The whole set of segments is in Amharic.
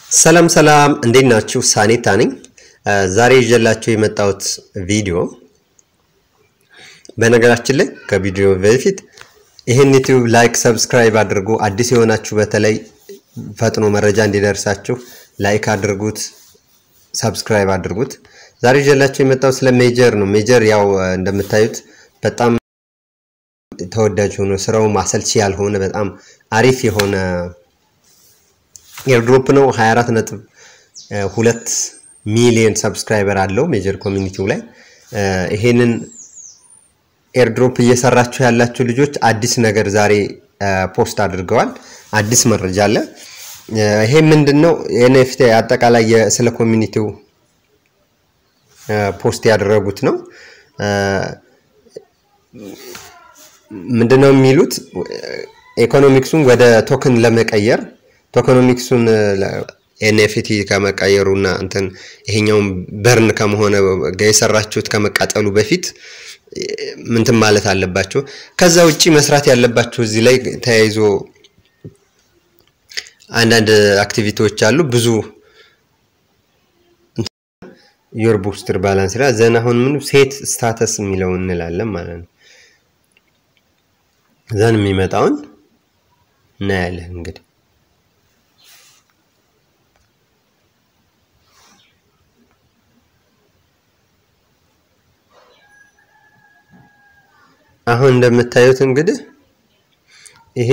ሰላም ሰላም እንዴት ናችሁ? ሳኔታ ነኝ። ዛሬ ይዤላችሁ የመጣሁት ቪዲዮ በነገራችን ላይ ከቪዲዮ በፊት ይህን ዩቲዩብ ላይክ፣ ሰብስክራይብ አድርጉ። አዲስ የሆናችሁ በተለይ ፈጥኖ መረጃ እንዲደርሳችሁ ላይክ አድርጉት፣ ሰብስክራይብ አድርጉት። ዛሬ ይዤላችሁ የመጣሁት ስለ ሜጀር ነው። ሜጀር ያው እንደምታዩት በጣም ተወዳጅ ሆኖ ስራው ማሰልቺ ያልሆነ በጣም አሪፍ የሆነ ኤርድሮፕ ነው። 24 ነጥብ ሁለት ሚሊዮን ሰብስክራይበር አለው ሜጀር ኮሚኒቲው ላይ። ይሄንን ኤርድሮፕ እየሰራችሁ ያላችሁ ልጆች አዲስ ነገር ዛሬ ፖስት አድርገዋል። አዲስ መረጃ አለ። ይሄ ምንድን ነው? ኤንኤፍቲ አጠቃላይ ስለ ኮሚኒቲው ፖስት ያደረጉት ነው። ምንድነው የሚሉት ኢኮኖሚክሱን ወደ ቶክን ለመቀየር ቶኮኖሚክሱን ኤንኤፍቲ ከመቀየሩና እንትን ይሄኛውን በርን ከመሆነ የሰራችሁት ከመቃጠሉ በፊት ምንትን ማለት አለባችሁ። ከዛ ውጪ መስራት ያለባችሁ እዚህ ላይ ተያይዞ አንዳንድ አክቲቪቲዎች አሉ። ብዙ ዮር ቡስትር ባላንስ ላ ዘን አሁን ምን ሴት ስታተስ የሚለው እንላለን ማለት ነው። ዘን የሚመጣውን እናያለን እንግዲህ አሁን እንደምታዩት እንግዲህ ይሄ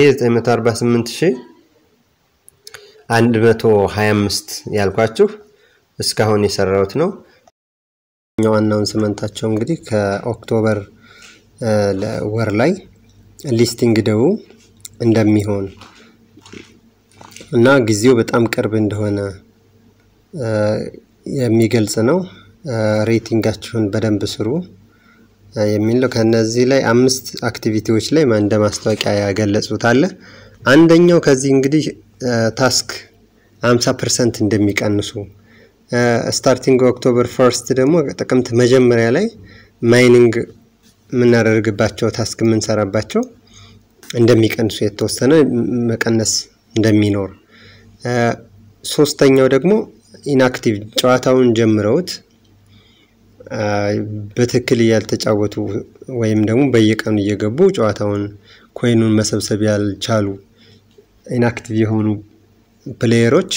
948125 ያልኳችሁ እስካሁን የሰራሁት ነው። ዋናውን ስመንታቸው እንግዲህ ከኦክቶበር ወር ላይ ሊስቲንግ ደቡ እንደሚሆን እና ጊዜው በጣም ቅርብ እንደሆነ የሚገልጽ ነው። ሬቲንጋችሁን በደንብ ስሩ የሚለው ከነዚህ ላይ አምስት አክቲቪቲዎች ላይ እንደ ማስታወቂያ ያገለጹት አለ። አንደኛው ከዚህ እንግዲህ ታስክ 50 ፐርሰንት እንደሚቀንሱ ስታርቲንግ ኦክቶበር ፈርስት ደግሞ ጥቅምት መጀመሪያ ላይ ማይኒንግ የምናደርግባቸው ታስክ የምንሰራባቸው እንደሚቀንሱ የተወሰነ መቀነስ እንደሚኖር፣ ሶስተኛው ደግሞ ኢንአክቲቭ ጨዋታውን ጀምረውት በትክክል ያልተጫወቱ ወይም ደግሞ በየቀኑ እየገቡ ጨዋታውን ኮይኑን መሰብሰብ ያልቻሉ ኢንአክቲቭ የሆኑ ፕሌየሮች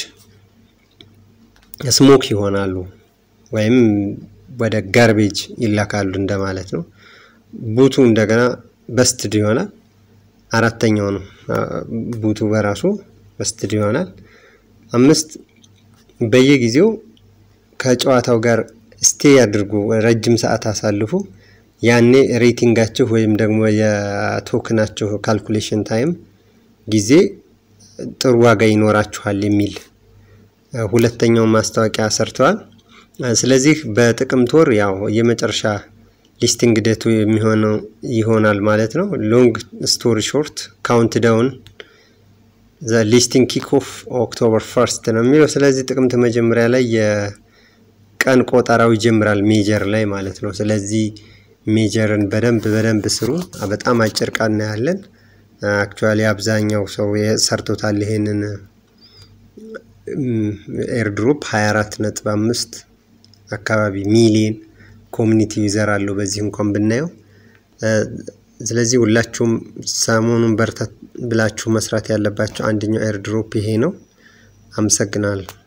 ስሞክ ይሆናሉ ወይም ወደ ጋርቤጅ ይላካሉ እንደማለት ነው። ቡቱ እንደገና በስትድ ይሆናል። አራተኛው ነው ቡቱ በራሱ በስትድ ይሆናል። አምስት በየጊዜው ከጨዋታው ጋር ስቴ ያድርጉ፣ ረጅም ሰዓት አሳልፉ። ያኔ ሬቲንጋችሁ ወይም ደግሞ የቶክናችሁ ካልኩሌሽን ታይም ጊዜ ጥሩ ዋጋ ይኖራችኋል የሚል ሁለተኛውን ማስታወቂያ ሰርተዋል። ስለዚህ በጥቅምት ወር ያው የመጨረሻ ሊስቲንግ ዴቱ የሚሆነው ይሆናል ማለት ነው። ሎንግ ስቶሪ ሾርት ካውንት ዳውን ዘ ሊስቲንግ ኪክ ኦፍ ኦክቶበር ፈርስት ነው የሚለው። ስለዚህ ጥቅምት መጀመሪያ ላይ ቀን ቆጠራው ይጀምራል ሜጀር ላይ ማለት ነው። ስለዚህ ሜጀርን በደንብ በደንብ ስሩ። በጣም አጭር ቀን እናያለን። አክቹዋሊ አብዛኛው ሰው ሰርቶታል ይሄንን ኤርድሮፕ 24 ነጥብ አምስት አካባቢ ሚሊየን ኮሚኒቲ ዩዘር አለው በዚህ እንኳን ብናየው። ስለዚህ ሁላችሁም ሰሞኑን በርታት ብላችሁ መስራት ያለባቸው አንደኛው ኤርድሮፕ ይሄ ነው። አመሰግናለሁ።